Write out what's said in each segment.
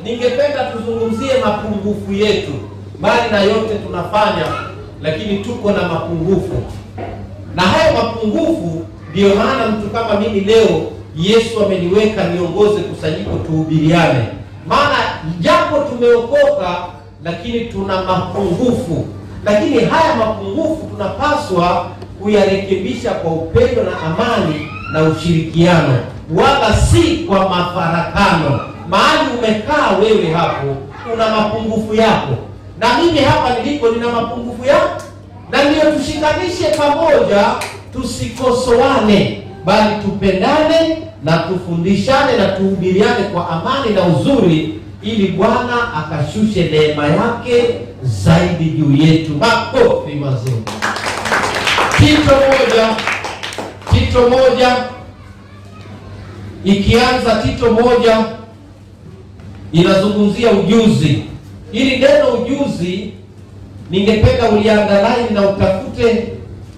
ningependa tuzungumzie mapungufu yetu. Mbali na yote tunafanya, lakini tuko na mapungufu, na hayo mapungufu ndiyo maana mtu kama mimi leo Yesu ameniweka niongoze kusanyiko tuhubiriane, maana japo tumeokoka, lakini tuna mapungufu, lakini haya mapungufu tunapaswa kuyarekebisha kwa upendo na amani na ushirikiano, wala si kwa mafarakano. Mahali umekaa wewe hapo una mapungufu yako, na mimi hapa nilipo nina mapungufu yangu, na ndiyo tushikanishe pamoja, tusikosoane, bali tupendane na tufundishane na tuhubiriane kwa amani na uzuri, ili Bwana akashushe neema yake zaidi juu yetu. Makofi mazuri. Tito moja, Tito moja ikianza, Tito moja inazungumzia ujuzi. Hili neno ujuzi, ningependa uliangalie na utafute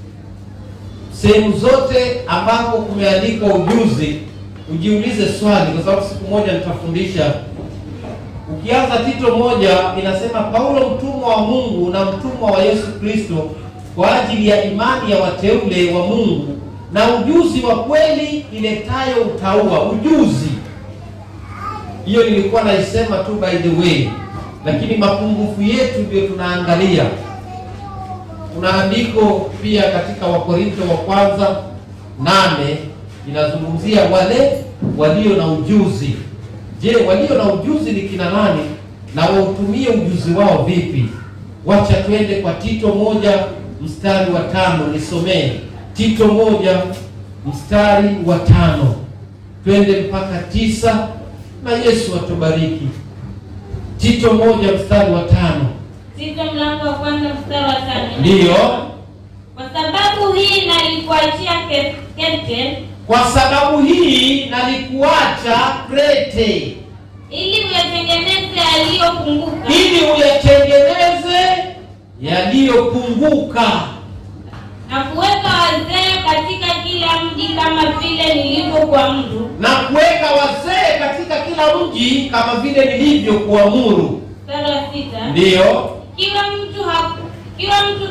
sehemu zote ambapo kumeandikwa ujuzi, ujiulize swali, kwa sababu siku moja nitafundisha. Ukianza Tito moja inasema, Paulo mtumwa wa Mungu na mtumwa wa Yesu Kristo kwa ajili ya imani ya wateule wa Mungu na ujuzi wa kweli iletayo utauwa. Ujuzi hiyo nilikuwa naisema tu by the way, lakini mapungufu yetu ndio tunaangalia. Kuna andiko pia katika Wakorinto wa kwanza nane inazungumzia wale walio na ujuzi. Je, walio na ujuzi ni kina nani na wautumie ujuzi wao vipi? Wacha twende kwa Tito moja mstari wa tano, nisomee Tito moja mstari wa tano, twende mpaka tisa na Yesu atubariki. Tito moja mstari wa tano. Tito mlango wa kwanza mstari wa tano. Ndiyo, Kwa sababu hii nalikuachia Ke- Krete kwa sababu hii nalikuacha Krete ili uyatengeneze yaliyopunguka ili uyatengeneze yaliyopunguka na kuweka wazee katika kila mji kama vile nilivyokuamuru. na kuweka wazee katika kila mji kama vile nilivyokuamuru. Mstari wa sita. Ndiyo, Ikiwa mtu haku, ikiwa mtu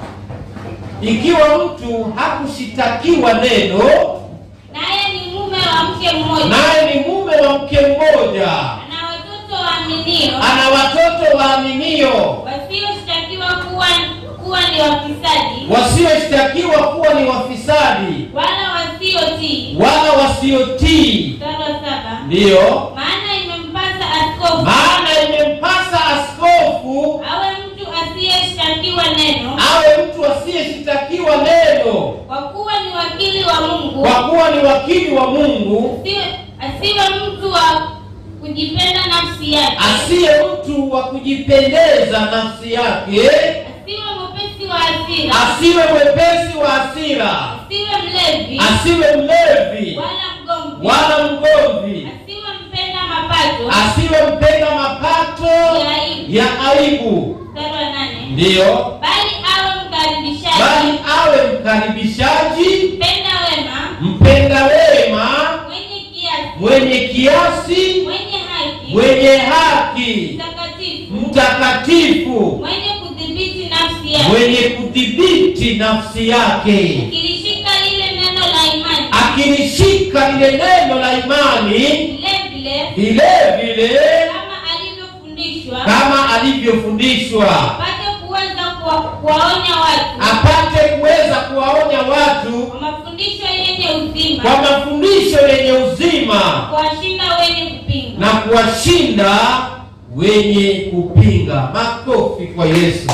ikiwa mtu hakushitakiwa neno, naye ni mume wa mke mmoja naye ni mume wa mke mmoja, ana watoto waaminio ana watoto waaminio, wasioshtakiwa kuwa kuwa ni wafisadi wasioshtakiwa kuwa ni wafisadi, wala wasiotii. wala wasiotii. Mstari wa saba. Ndiyo, Maana imempasa askofu maana imempasa askofu awe mtu asiyeshtakiwa neno, awe mtu asiyeshitakiwa neno, kwa kuwa ni wakili wa Mungu, kwa kuwa ni wakili wa Mungu, asiwe, asiwe mtu wa kujipenda nafsi yake, asiye mtu wa kujipendeza nafsi yake, asiwe mwepesi wa hasira, asiwe mwepesi wa hasira, asiwe mlevi asiwe mlevi wala mgomvi, wala mgomvi, asiwe mpenda mapato, asiwe mpenda mapato ya aibu. ya aibu. Mstari wa nane. Ndiyo, Bali awe mkaribishaji, bali awe mkaribishaji, mpenda wema, mpenda wema, mwenye kiasi, mwenye kiasi, mwenye haki, mwenye haki, mtakatifu, mtakatifu, mwenye kudhibiti nafsi yake, mwenye kudhibiti nafsi yake, akilishika lile neno la imani, akilishika lile neno la imani, vile vile vile vile kama alivyofundishwa, kama alivyofundishwa, apate kuweza kuwa- kuwaonya watu apate kuweza kuwaonya watu kwa mafundisho yenye uzima, kwa mafundisho yenye uzima kuwashinda wenye kupinga. na kuwashinda wenye kupinga. Makofi kwa Yesu.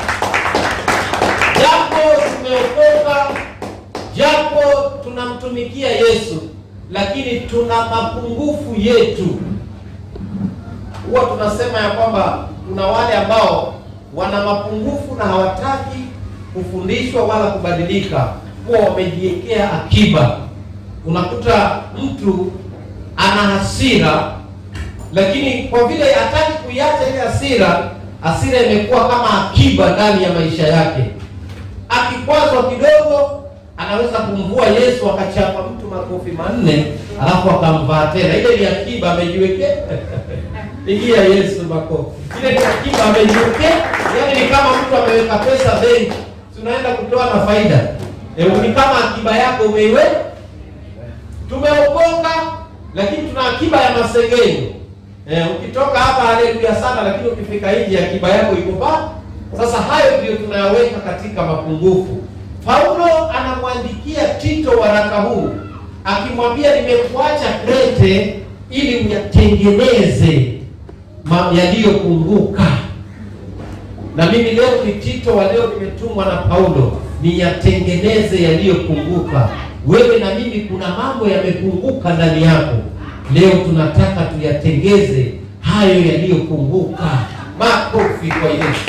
Japo tumeokoka, japo tunamtumikia Yesu, lakini tuna mapungufu yetu. Huwa tunasema ya kwamba kuna wale ambao wana mapungufu na hawataki kufundishwa wala kubadilika, huwa wamejiwekea akiba. Unakuta mtu ana hasira lakini kwa vile hataki kuiacha ile hasira, hasira imekuwa kama akiba ndani ya maisha yake. Akikwazwa kidogo, anaweza kumvua Yesu akachapa mtu makofi manne, alafu akamvaa tena. Ile ni akiba amejiwekea. Pigia Yesu makofi. Ile ni akiba amejiwekea, yaani ni kama mtu ameweka pesa benki, tunaenda kutoa na faida. E, ni kama akiba yako umeiwe. Tumeokoka lakini tuna akiba ya masengenyo. E, ukitoka hapa haleluya sana, lakini ukifika nje akiba yako iko pa. Sasa hayo ndio tunayaweka katika mapungufu. Paulo anamwandikia Tito waraka huu akimwambia, nimekuacha Krete ili uyatengeneze ma- yaliyopunguka. Na mimi leo ni Tito wa leo, nimetumwa na Paulo niyatengeneze yaliyopunguka. Wewe na mimi, kuna mambo yamepunguka ndani yako, leo tunataka tuyatengeze hayo yaliyopunguka. Makofi kwa Yesu.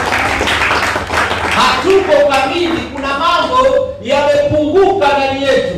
Hatuko kamili, kuna mambo yamepunguka ndani yetu.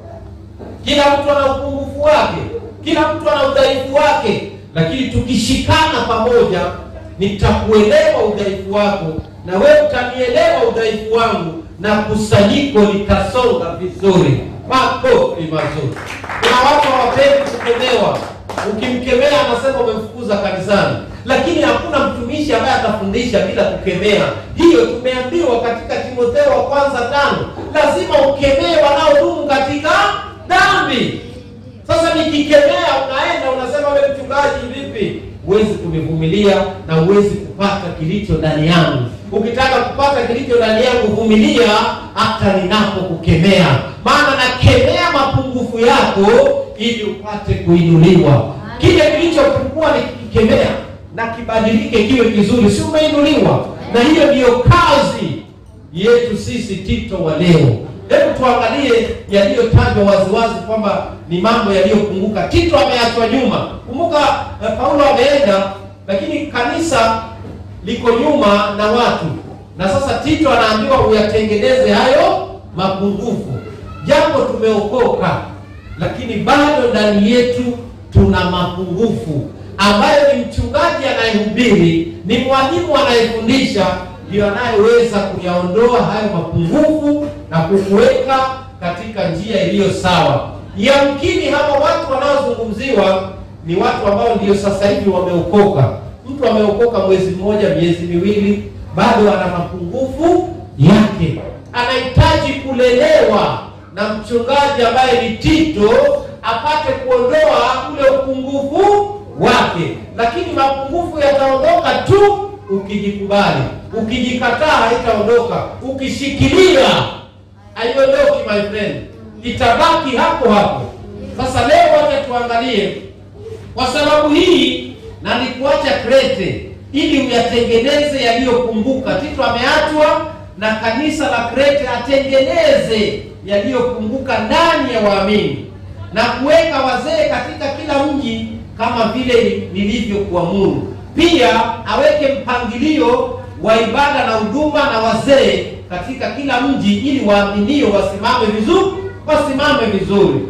Kila mtu ana upungufu wake, kila mtu ana udhaifu wake, lakini tukishikana pamoja, nitakuelewa udhaifu wako na wewe utanielewa udhaifu wangu, na kusanyiko litasonga vizuri. Makofi mazuri. Kuna watu hawapendi kukemewa. Ukimkemea anasema umemfukuza kanisani, lakini hakuna mtumishi ambaye atafundisha bila kukemea. Hiyo tumeambiwa katika Timotheo wa kwanza tano, lazima ukemee wanaodumu katika dhambi. Sasa nikikemea, unaenda unasema, wewe mchungaji, vipi? Huwezi kunivumilia na huwezi kupata kilicho ndani yangu. Ukitaka kupata kilicho ndani yangu, vumilia hata ninapokukemea, maana nakemea mapungufu yako ili upate kuinuliwa. Kile kilichopungua nikikikemea na kibadilike kiwe kizuri, si umeinuliwa? Na hiyo ndiyo kazi yetu sisi Tito wa leo. Hebu tuangalie yaliyotajwa waziwazi kwamba ni mambo yaliyopunguka. Tito ameachwa nyuma. Kumbuka eh, Paulo ameenda, lakini kanisa liko nyuma na watu, na sasa Tito anaambiwa uyatengeneze hayo mapungufu. Jambo tumeokoka, lakini bado ndani yetu tuna mapungufu ambayo ni mchungaji anayehubiri, ni mwalimu anayefundisha ndio anayeweza kuyaondoa hayo mapungufu na kukuweka katika njia iliyo sawa. Yamkini hawa watu wanaozungumziwa ni watu ambao ndio sasa hivi wameokoka. Mtu ameokoka mwezi mmoja, miezi miwili, bado ana mapungufu yake, anahitaji kulelewa na mchungaji ambaye ni Tito apate kuondoa ule upungufu wake, lakini mapungufu yataondoka tu ukijikubali. Ukijikataa haitaondoka, ukishikilia haiondoki, my friend, itabaki hapo hapo. Sasa leo wacha tuangalie kwa sababu hii, na nikuacha Krete ili uyatengeneze yaliyopunguka. Tito ameachwa na kanisa la Krete atengeneze yaliyopunguka ndani ya waamini na kuweka wazee katika kila mji kama vile nilivyokuamuru. Pia aweke mpangilio wa ibada na huduma na wazee katika kila mji, ili waaminio wasimame vizuri, wasimame vizuri.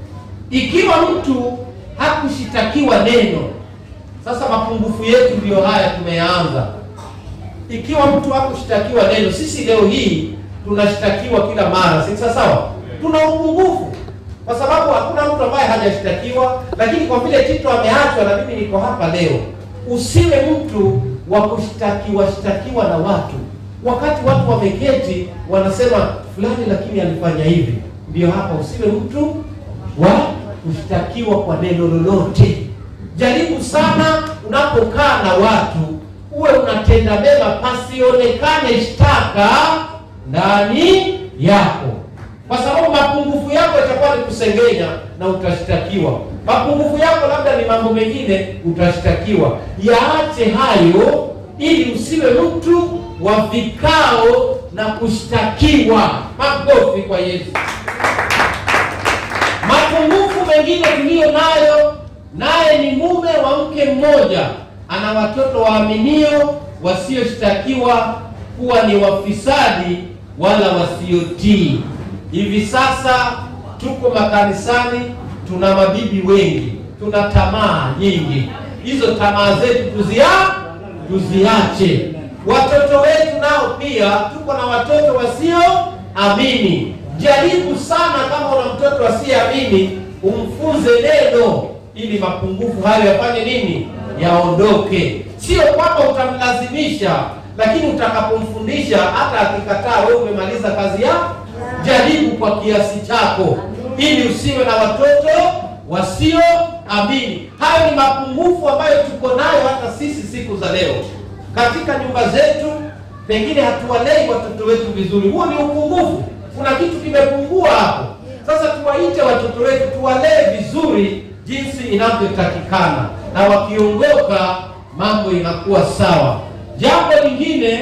Ikiwa mtu hakushitakiwa neno, sasa mapungufu yetu ndiyo haya tumeyaanza. Ikiwa mtu hakushitakiwa neno, sisi leo hii tunashitakiwa kila mara, si sawa sawa? Tuna upungufu kwa sababu hakuna mtu ambaye hajashitakiwa, lakini kwa vile Tito ameachwa na mimi niko hapa leo, usiwe mtu wa kushtakiwa shtakiwa na watu, wakati watu wameketi wanasema fulani, lakini alifanya hivi. Ndio hapa, usiwe mtu wa kushtakiwa kwa neno lolote. Jaribu sana unapokaa na watu, uwe unatenda mema, pasionekane shtaka ndani yako kwa sababu mapungufu yako itakuwa ni kusengenya na utashtakiwa. Mapungufu yako labda ni mambo mengine, utashtakiwa. Yaache hayo, ili usiwe mtu wa vikao na kushtakiwa. Makofi kwa Yesu. Mapungufu mengine tuliyo nayo, naye ni mume wa mke mmoja, ana watoto waaminio, wasioshtakiwa kuwa ni wafisadi wala wasiotii. Hivi sasa tuko makanisani, tuna mabibi wengi, tuna tamaa nyingi. Hizo tamaa zetu tuzia tuziache. Watoto wetu nao pia, tuko na watoto wasioamini. Jaribu sana, kama una mtoto asiyeamini, umfunze neno, ili mapungufu hayo yafanye nini? Yaondoke. Sio kwamba utamlazimisha, lakini utakapomfundisha, hata akikataa, wewe umemaliza kazi yako. Jaribu kwa kiasi chako, ili usiwe na watoto wasioamini. Hayo ni mapungufu ambayo tuko nayo hata sisi siku za leo katika nyumba zetu. Pengine hatuwalei watoto wetu vizuri, huo ni upungufu. Kuna kitu kimepungua hapo. Sasa tuwaite watoto wetu, tuwalee vizuri jinsi inavyotakikana, na wakiongoka mambo inakuwa sawa. Jambo lingine,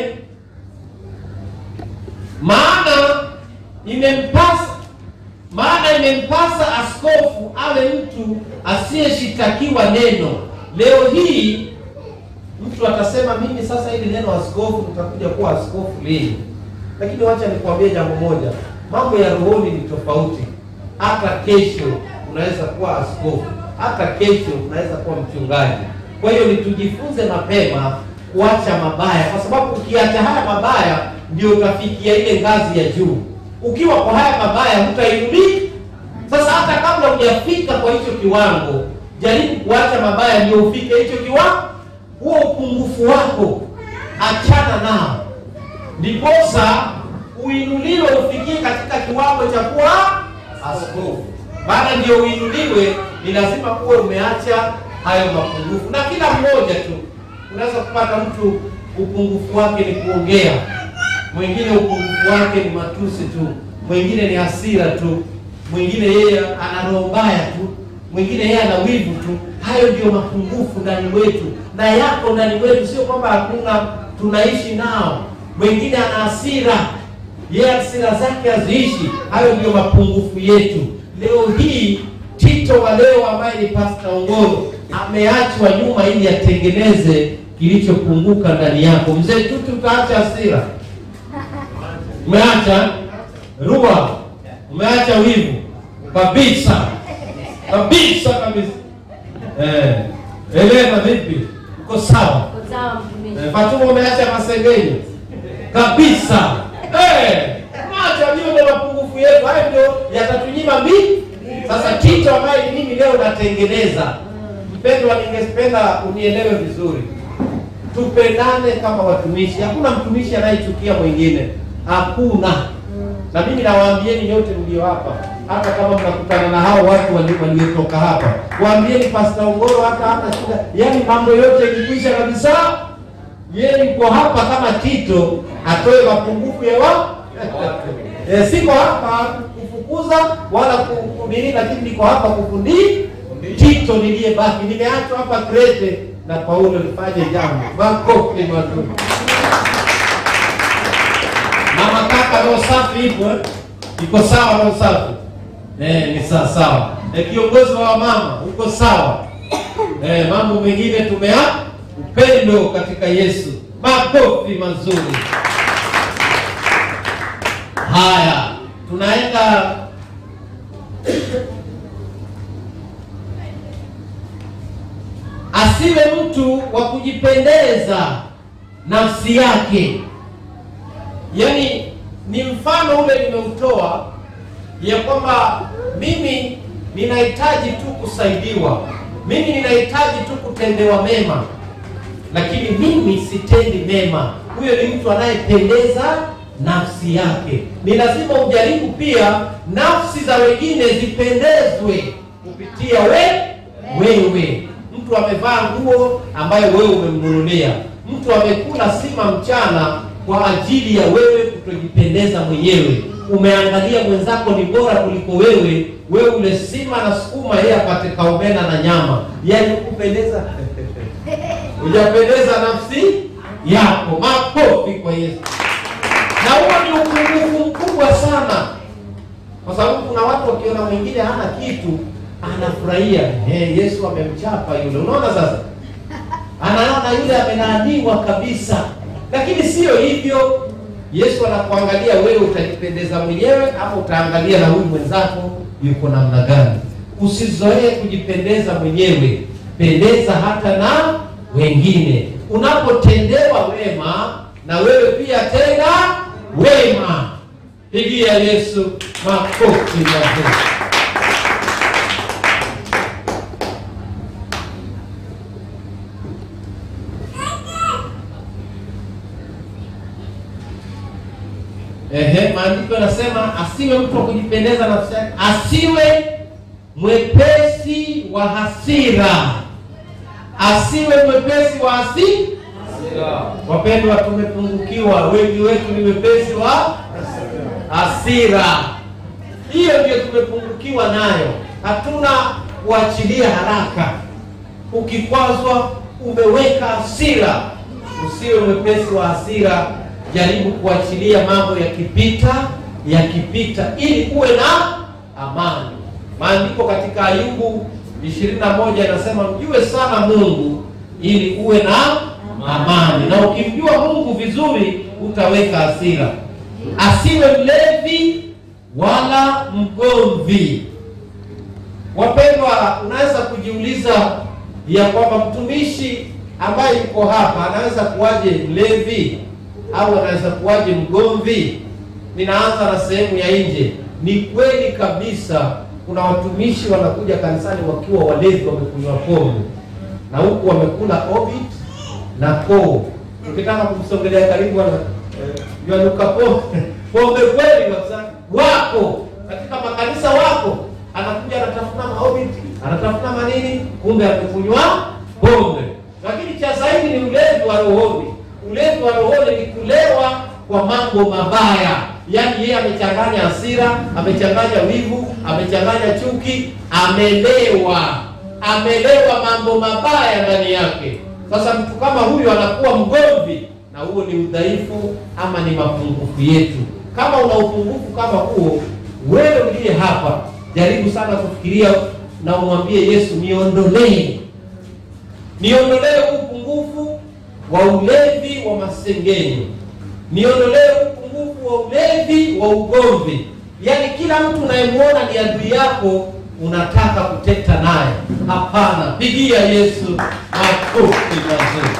maana imempasa maana imempasa askofu awe mtu asiyeshitakiwa neno. Leo hii mtu atasema mimi sasa hili neno askofu nitakuja kuwa askofu lini? Lakini wacha nikwambie jambo moja, mambo ya rohoni ni tofauti. Hata kesho unaweza kuwa askofu, hata kesho unaweza kuwa mchungaji. Kwa hiyo ni tujifunze mapema kuacha mabaya, kwa sababu ukiacha haya mabaya ndio utafikia ile ngazi ya juu. Ukiwa kwa haya mabaya hutainuliwa. Sasa hata kabla hujafika kwa hicho kiwango, jaribu kuacha mabaya ndio ufike hicho kiwango. Huo upungufu wako achana nao, ndiposa uinuliwe ufikie katika kiwango cha kuwa askofu. Baada ndio uinuliwe, ni lazima kuwe umeacha hayo mapungufu. Na kila mmoja tu unaweza kupata mtu upungufu wake ni kuongea, mwingine upungufu wake ni matusi tu, mwingine ni hasira tu, mwingine yeye ana roho mbaya tu, mwingine yeye ana wivu tu. Hayo ndio mapungufu ndani wetu na yako ndani wetu, sio kwamba hakuna, tunaishi nao. Mwingine ana hasira, yeye hasira zake haziishi. Hayo ndio mapungufu yetu. Leo hii Tito wa leo ambaye ni Pastor Ongoro ameachwa nyuma ili atengeneze kilichopunguka ndani yako. Mzee Tutu, utaacha hasira, umeacha rua, umeacha wivu kabisa kabisa kabisa. Eh, Elena vipi? Uko sawa? Eh, Fatuma umeacha masengenyo kabisa. Eh, acha hiyo ndio mapungufu yetu. Hayo ndio yatatunyima mimi. Sasa Tito ambaye ni mimi leo natengeneza. Mpendwa, ningependa unielewe vizuri. Tupendane kama watumishi. Hakuna mtumishi anayechukia mwingine. Hakuna. Na mimi nawaambieni nyote mlio hapa, hata kama mnakutana na hao watu wali- waliotoka hapa, waambieni Pastor Ongoro hata hana shida, yaani mambo yote ilikwisha kabisa. Yeye yuko hapa kama Tito, atoe mapungufu ya wa e, siko hapa kufukuza wala kunini, lakini niko hapa kufundi Tito niliyebaki. Nimeachwa hapa Krete na Paulo nifanye jambo. Makofi mazuri. Mama kaka, roho safi ipo eh? Iko sawa roho safi eh, ni sawa sawa. Eh, kiongozi wa mama uko sawa eh, mambo mengine tumea upendo katika Yesu. Makofi mazuri. Haya, tunaenda asiwe mtu wa kujipendeza nafsi yake. Yaani ni mfano ule nimeutoa ya kwamba mimi ninahitaji tu kusaidiwa, mimi ninahitaji tu kutendewa mema, lakini mimi sitendi mema. Huyo ni mtu anayependeza nafsi yake. Ni lazima ujaribu pia nafsi za wengine zipendezwe kupitia we wewe. Mtu amevaa nguo ambayo wewe umemnunulia, mtu amekula sima mchana kwa ajili ya wewe kutojipendeza mwenyewe. Umeangalia mwenzako ni bora kuliko wewe, wewe ule sima na sukuma, yeye apate kaomena na nyama, yaani kupendeza hujapendeza nafsi yako. Makofi kwa Yesu. Na huo ni upungufu mkubwa sana, kwa sababu kuna watu wakiona mwingine hana kitu anafurahia. Hey, Yesu amemchapa yule. Unaona sasa, anaona yule amelaaniwa kabisa, lakini sio hivyo. Yesu anakuangalia wewe, utajipendeza mwenyewe ama utaangalia na huyu mwenzako yuko namna gani? Usizoee kujipendeza mwenyewe, pendeza hata na wengine. Unapotendewa wema, na wewe pia tenda wema. Pigia Yesu makofi mazuri. Ehe, maandiko yanasema asiwe mtu wa kujipendeza nafsi yake, asiwe mwepesi wa hasira, asiwe mwepesi wa hasira. Wapendwa, tumepungukiwa, wengi wetu ni wepesi wa hasira. Hiyo ndio tumepungukiwa nayo, hatuna kuachilia haraka. Ukikwazwa umeweka hasira, usiwe mwepesi wa hasira. Jaribu kuachilia mambo yakipita, yakipita, ili uwe na amani. Maandiko katika Ayubu 21 yanasema mjue sana Mungu ili uwe na amani, na ukimjua Mungu vizuri utaweka hasira. Asiwe mlevi wala mgomvi. Wapendwa, unaweza kujiuliza ya kwamba mtumishi ambaye yuko hapa anaweza kuwaje mlevi au anaweza kuwaje mgomvi? Ninaanza na sehemu ya nje. Ni kweli kabisa, kuna watumishi wanakuja kanisani wakiwa walevi, wamekunywa pombe na huku wamekula obit na koo. Ukitaka kumsogelea karibu, wana yanuka pombe pombe kweli kabisa. Wako katika makanisa, wako anakuja anatafuna maobiti, anatafuna manini, kumbe amekunywa pombe. Lakini cha zaidi ni ulevi wa rohoni. Ulevi wa rohoni ni kulewa kwa mambo mabaya, yaani yeye amechanganya hasira, amechanganya wivu, amechanganya chuki, amelewa, amelewa mambo mabaya ndani yake. Sasa mtu kama huyu anakuwa mgomvi, na huo ni udhaifu ama ni mapungufu yetu. Kama una upungufu kama huo, wewe uliye hapa, jaribu sana kufikiria na umwambie Yesu, niondolee niondolee upungufu wa ulevi wa masengenyo, niondolee upungufu wa ulevi wa ugomvi. Yaani kila mtu unayemwona ni adui yako, unataka kuteta naye. Hapana, pigia Yesu makofi mazuri.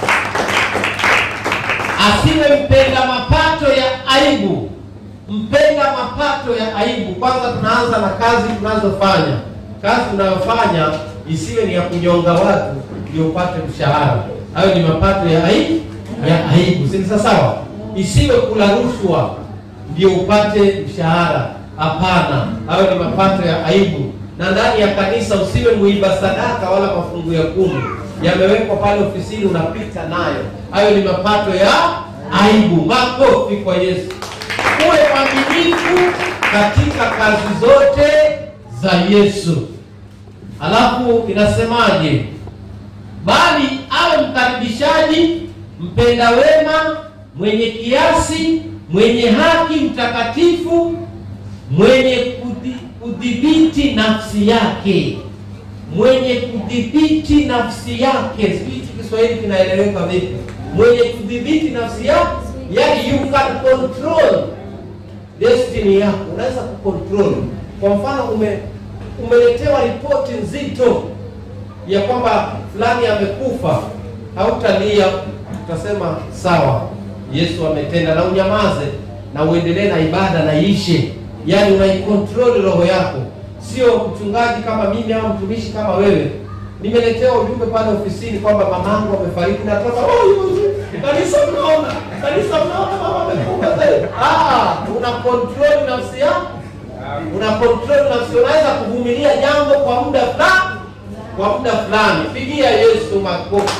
Asiwe mpenda mapato ya aibu, mpenda mapato ya aibu. Kwanza tunaanza na kazi tunazofanya. Kazi tunayofanya isiwe ni ya kunyonga watu ndio upate mshahara. Hayo ni mapato ya aibu, ya aibu, si sawa? Isiwe kula rushwa ndio upate mshahara. Hapana, hayo ni mapato ya aibu. Na ndani ya kanisa usiwe muiba sadaka wala mafungu ya kumi yamewekwa pale ofisini, unapita nayo. Hayo ni mapato ya aibu. Makofi kwa Yesu. Uwe mwaminifu katika kazi zote za Yesu. Alafu inasemaje? Bali awe mkaribishaji, mpenda wema, mwenye kiasi, mwenye haki, mtakatifu, mwenye kudhi- kudhibiti nafsi yake, mwenye kudhibiti nafsi yake. Sijui hichi Kiswahili kinaeleweka vipi? Mwenye kudhibiti nafsi yake, yani you can control destiny yako, unaweza kucontrol. Kwa mfano, ume umeletewa ripoti nzito ya kwamba fulani amekufa, hautalia, utasema sawa, Yesu ametenda, na unyamaze na uendelee na ibada na ishe. Yaani unaikontrol roho yako, sio mchungaji kama mimi au mtumishi kama wewe. Nimeletewa ujumbe pale ofisini kwamba mamangu amefariki, natoka oh, kanisa, mnaona kanisa, mnaona mama amekufa zaidi. Ah, una control nafsi yako, una control nafsi. Unaweza kuvumilia jambo kwa muda fulani kwa muda fulani. Pigia Yesu makofi.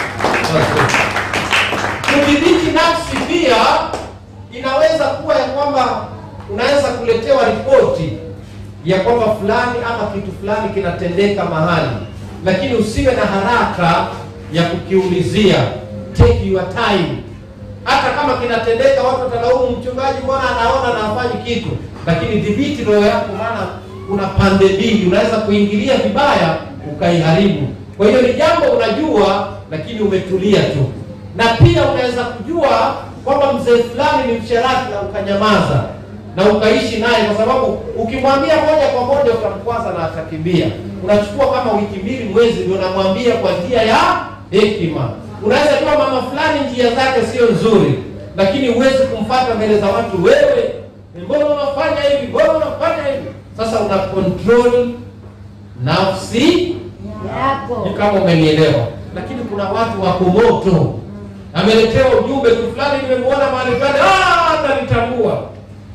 Kudhibiti nafsi pia inaweza kuwa ya kwamba unaweza kuletewa ripoti ya kwamba fulani ama kitu fulani kinatendeka mahali, lakini usiwe na haraka ya kukiulizia. Take your time. Hata kama kinatendeka, watu watalaumu mchungaji, mbona anaona na hafanyi kitu, lakini dhibiti roho yako, maana kuna pande mbili, unaweza kuingilia vibaya ukaiharibu. Kwa hiyo ni jambo unajua, lakini umetulia tu. Na pia unaweza kujua kwamba mzee fulani ni msherati na ukanyamaza na ukaishi naye, kwa sababu ukimwambia moja kwa moja utamkwaza na atakimbia. Unachukua kama wiki mbili, mwezi, ndio unamwambia kwa njia ya hekima. Unaweza kuwa mama fulani njia zake sio nzuri, lakini huwezi kumfata mbele za watu, wewe mbona unafanya hivi, mbona unafanya hivi. Sasa una control nafsi yako. ni kama umenielewa. Lakini kuna watu wako moto, ameletewa ujumbe tu fulani, nimemwona mahali fulani, ah, atanitambua.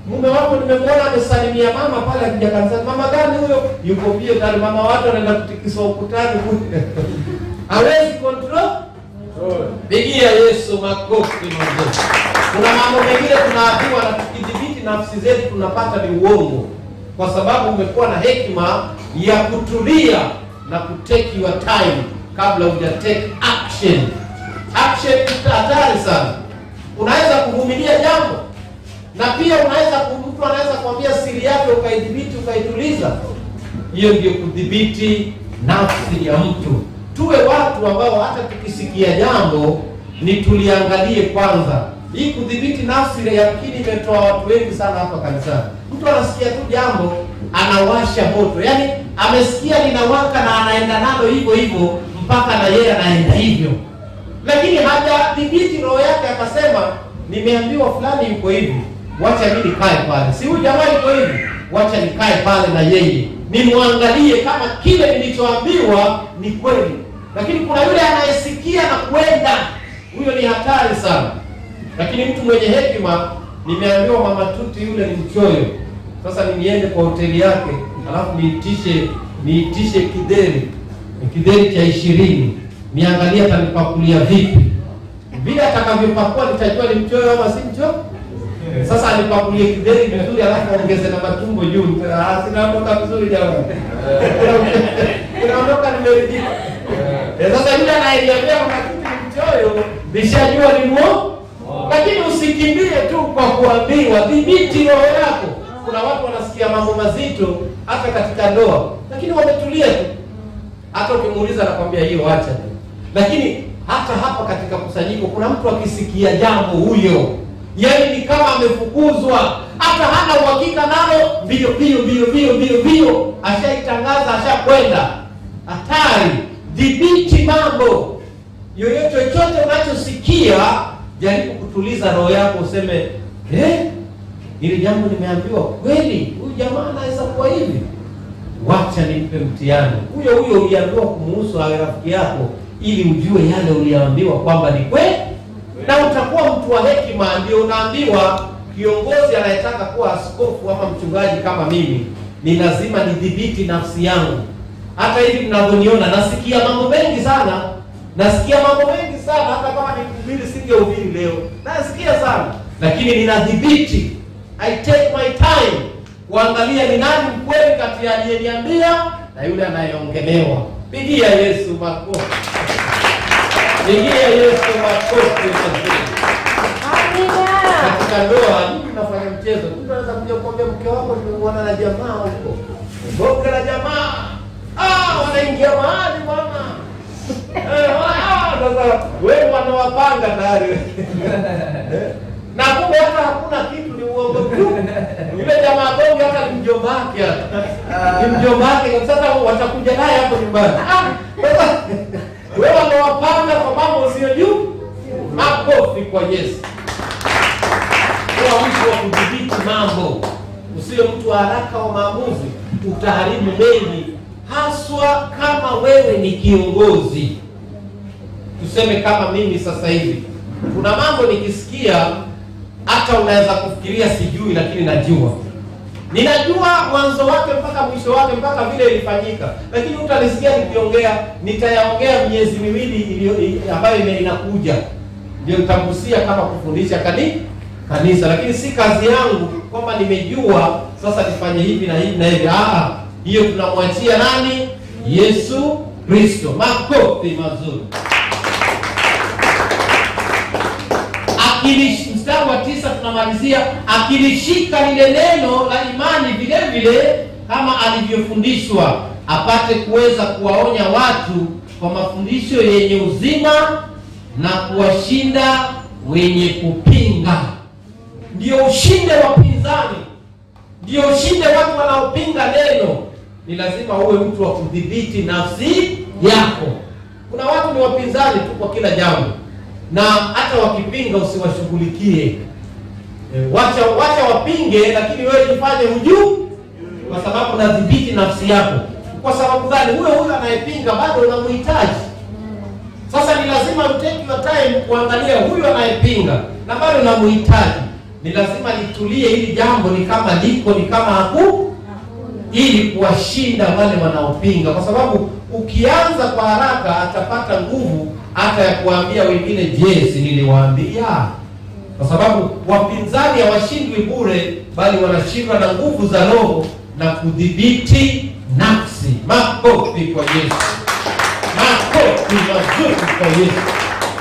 mume wako nimemwona amesalimia mama pale akija kanisani. Mama gani huyo? Yuko pia tayari, mama watu wanaenda kutikisa ukutani kule. hawezi control. Pigia Yesu makofi mazuri. Kuna mambo mengine tunaambiwa na tukidhibiti nafsi zetu tunapata ni uongo, kwa sababu umekuwa na hekima ya kutulia na kutake your time kabla huja take action. Action ni hatari sana. Unaweza kuvumilia jambo na pia unaweza ku- mtu anaweza kuambia siri yake ukaidhibiti ukaituliza. Hiyo ndio kudhibiti nafsi ya mtu. Tuwe watu ambao hata tukisikia jambo ni tuliangalie kwanza. Hii kudhibiti nafsi yakini imetoa watu wengi sana hapa kanisani. Mtu anasikia tu jambo anawasha moto, yaani amesikia linawaka na anaenda nalo hivyo hivyo mpaka na yeye anaenda hivyo lakini hajadhibiti roho yake, akasema nimeambiwa fulani yuko hivi, wacha mimi nikae pale. Si huyu jamaa yuko hivi, wacha nikae pale na yeye nimwangalie kama kile nilichoambiwa ni kweli. Lakini kuna yule anayesikia na kwenda, huyo ni hatari sana. Lakini mtu mwenye hekima, nimeambiwa mama Tuti yule ni mchoyo. Sasa ni niende kwa hoteli yake, alafu niitishe niitishe kideri kideri cha ishirini, niangalie atanipakulia vipi. Vile atakavyopakua nitajua ni mchoyo ama si mchoyo. Sasa anipakulie kideri vizuri, alafu ongeze na matumbo juu. Ah, sinaondoka vizuri jamani, inaondoka nimeridhika. Eh, Sasa yule anayeniambia wakati ni mchoyo, nishajua ni muo. Lakini usikimbie tu kwa kuambiwa, dhibiti roho yako. Kuna watu wanasikia mambo mazito hata katika ndoa, lakini wametulia tu hata ukimuuliza anakwambia hiyo acha tu. Lakini hata hapa katika kusanyiko kuna mtu akisikia jambo huyo, yaani ni kama amefukuzwa, hata hana uhakika nalo, mbio mbio mbio mbio mbio mbio, ashaitangaza ashakwenda. Hatari! Dhibiti mambo yoyote, chochote unachosikia, jaribu kutuliza roho yako, useme eh, hili jambo nimeambiwa kweli, huyu jamaa anaweza kuwa hivi wacha nimpe mtihani huyo huyo uliambiwa kumuhusu awe rafiki yako, ili ujue yale uliambiwa kwamba ni kweli, na utakuwa mtu wa hekima. Ndio unaambiwa kiongozi anayetaka kuwa askofu ama mchungaji kama mimi, ni lazima nidhibiti nafsi yangu. Hata hivi mnavyoniona, nasikia mambo mengi sana, nasikia mambo mengi sana, hata kama nikuhubiri singehubiri leo, nasikia sana, lakini ninadhibiti. I take my time kuangalia ni nani mkweli kati ya aliyeniambia na yule anayeongelewa. Pigia Yesu makofi, pigia Yesu makofi mazuri. Katika ndoa nyinyi mnafanya mchezo. Mtu anaweza kuja kuambia mke wako, nimemwona na jamaa huko, bonge la jamaa, ah, wanaingia mahali bwana. Eh, ah, Sasa wewe wanawapanga tayari na kumbe hata hakuna kitu, ni uongo tu. Yule jamaa bonge hata ni mjomba wake, hata ni mjomba wake. Sasa watakuja naye hapo nyumbani. Ah, Sasa wewe wanawapanga kwa mambo usiyojua. Makofi kwa Yesu. Kuwa mtu wa kudhibiti mambo, usiwe mtu wa haraka wa maamuzi, utaharibu mengi, haswa kama wewe ni kiongozi. Tuseme kama mimi sasa hivi, kuna mambo nikisikia, hata unaweza kufikiria sijui, lakini najua, ninajua mwanzo wake mpaka mwisho wake mpaka vile ilifanyika, lakini utanisikia nikiongea, nitayaongea miezi miwili iliyo ambayo ime- inakuja, ndio nitagusia kama kufundisha kani kanisa, lakini si kazi yangu kwamba nimejua sasa nifanye hivi na hivi na hivi. Ah, hiyo tunamwachia nani? Yesu Kristo. Makofi mazuri. Akilish, mstari wa tisa tunamalizia, akilishika lile neno la imani vile vile kama alivyofundishwa, apate kuweza kuwaonya watu kwa mafundisho yenye uzima na kuwashinda wenye kupinga. Ndio ushinde wapinzani, ndio ushinde watu wanaopinga neno. Ni lazima uwe mtu wa kudhibiti nafsi yako. Kuna watu ni wapinzani tu kwa kila jambo, na hata wakipinga usiwashughulikie. E, wacha wacha wapinge, lakini wewe jifanye hujuu, kwa sababu nadhibiti nafsi yako. Kwa sababu gani? Huyo huyo anayepinga bado unamhitaji. Sasa ni lazima utake your time kuangalia huyu anayepinga na bado namhitaji. ni lazima litulie, hili jambo ni kama liko, ni kama haku, ili kuwashinda wale wanaopinga, kwa sababu ukianza kwa haraka atapata nguvu hata ya kuambia wengine, je, si niliwaambia? Kwa sababu wapinzani hawashindwi bure, bali wanashindwa na nguvu za Roho na kudhibiti nafsi. Makofi kwa Yesu, makofi mazuri kwa Yesu.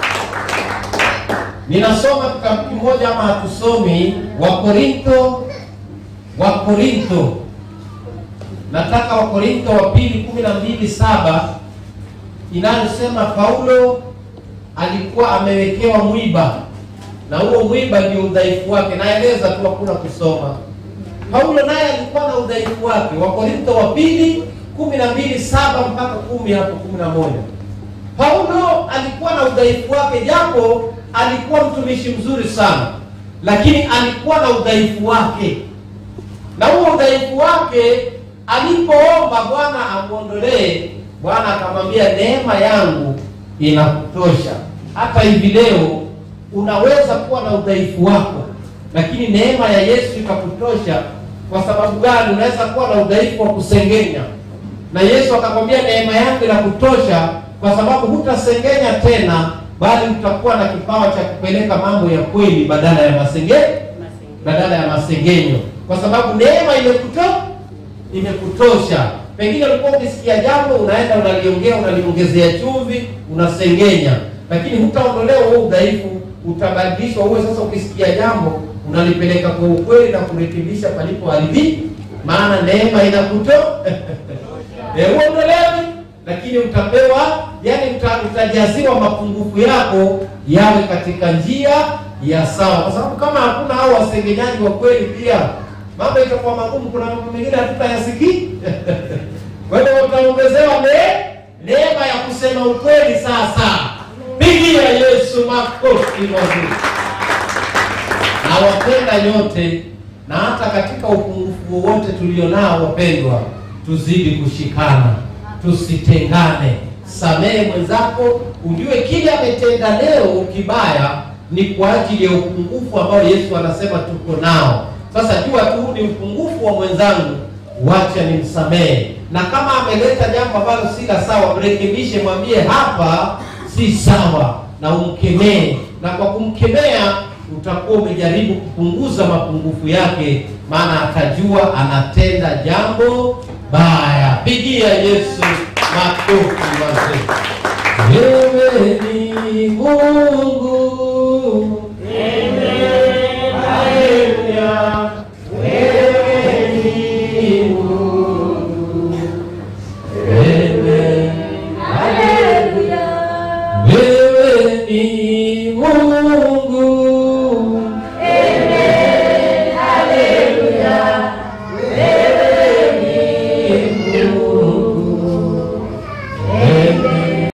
Ninasoma kitabu kimoja ama hatusomi, Wakorintho, Wakorintho, nataka Wakorintho wa pili kumi na mbili saba inayosema Paulo alikuwa amewekewa mwiba na huo mwiba ndio udhaifu wake. Naeleza tu, hakuna kusoma. Paulo naye alikuwa na udhaifu wake. Wakorintho wa pili kumi na mbili saba mpaka kumi hapo kumi na moja. Paulo alikuwa na udhaifu wake, japo alikuwa mtumishi mzuri sana, lakini alikuwa na udhaifu wake, na huo udhaifu wake alipoomba Bwana amwondolee, Bwana akamwambia neema yangu inakutosha. Hata hivi leo unaweza kuwa na udhaifu wako, lakini neema ya Yesu ikakutosha. Kwa sababu gani? Unaweza kuwa na udhaifu wa kusengenya, na Yesu akakwambia neema yangu inakutosha, kwa sababu hutasengenya tena, bali utakuwa na kipawa cha kupeleka mambo ya kweli badala ya masenge badala ya masengenyo, kwa sababu neema imekuto imekutosha. Pengine ulikuwa ukisikia jambo unaenda unaliongea, unaliongezea chumvi, unasengenya, lakini hutaondolewa huo udhaifu, utabadilishwa uwe sasa, ukisikia jambo unalipeleka kwa ukweli na kurekebisha palipoharibika, maana neema inakuto uondolewi, lakini utapewa, yani uta, utajaziwa mapungufu yako yawe katika njia ya sawa, kwa sababu kama hakuna hao wasengenyaji wa kweli, pia mambo itakuwa magumu. Kuna mambo mengine hatutayasikii kwa hiyo utaongezewa ne neema ya kusema ukweli. Sasa pigia Yesu makofi mazuri. Nawapenda nyote, na hata katika upungufu wowote tulionao, wapendwa, tuzidi kushikana, tusitengane. Samehe mwenzako, ujue kile ametenda leo kibaya ni kwa ajili ya upungufu ambao Yesu anasema tuko nao. Sasa jua tu ni upungufu wa mwenzangu, wacha nimsamehe, na kama ameleta jambo ambalo si la sawa, mrekebishe, mwambie hapa si sawa, na umkemee, na kwa kumkemea utakuwa umejaribu kupunguza mapungufu yake, maana atajua anatenda jambo baya. Pigia Yesu makofi mazuri. Wewe ni Mungu, Haleluya. Wewe ni Mungu, wewe wewe ni Mungu